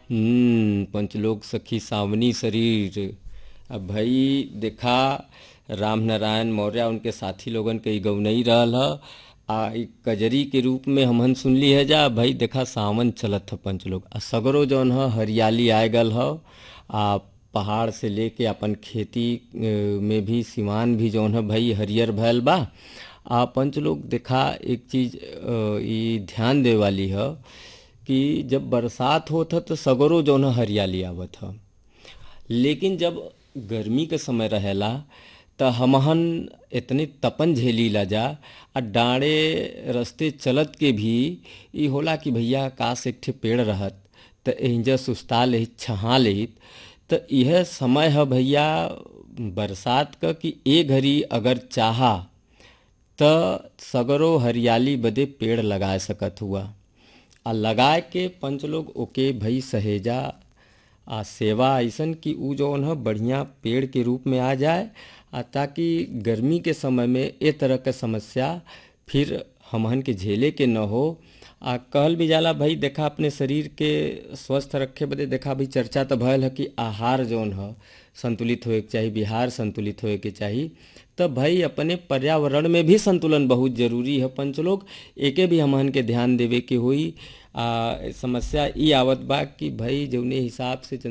हम्म पंचलोक सखी सावनी शरीर अब भाई देखा राम नारायण मौर्य उनके साथी लोगन के इ गौनई रहल ह आ इ कजरी के रूप में हमहन सुनली है जा भाई देखा सावन चलत ह पंचलोक आ सगरो जौन ह हरियाली आए गल ह आ पहाड़ से लेके अपन खेती अ, में भी सिमान भी जौन है भाई हरियर भयल बा आ पंचलोक देखा एक चीज अ, इ ध्यान दे वाली ह कि जब बरसात होत ह तो सगरो जौन है हरियाली आवत ह लेकिन जब गर्मी के समय रहेला त हमहन इतने तपन झेली ला जा आ डाँड़े रस्ते चलत के भी ई होला कि भैया काश एक ठे पेड़ रहत त एहिजा सुस्ता लेहित छहा लेहित त यह समय है भैया बरसात क कि ए घड़ी अगर चाहा त सगरो हरियाली बदे पेड़ लगाए सकत हुआ आ लगाए के पंच लोग ओके भई सहेजा आ सेवा अइसन कि उ जौन ह बढ़िया पेड़ के रूप में आ जाए आ ताकि गर्मी के समय में ए तरह के समस्या फिर हमहन के झेले के न हो आ कहल भी जाला भाई देखा अपने शरीर के स्वस्थ रखे बदे देखा भाई चर्चा तो भयल है कि आहार जौन ह संतुलित होए के चाही बिहार संतुलित होए के चाही तब भाई अपने पर्यावरण में भी संतुलन बहुत जरूरी है पंचलोक एके भी हमहन के ध्यान देवे के होई आ समस्या ई आवत बा कि भाई जौने हिसाब से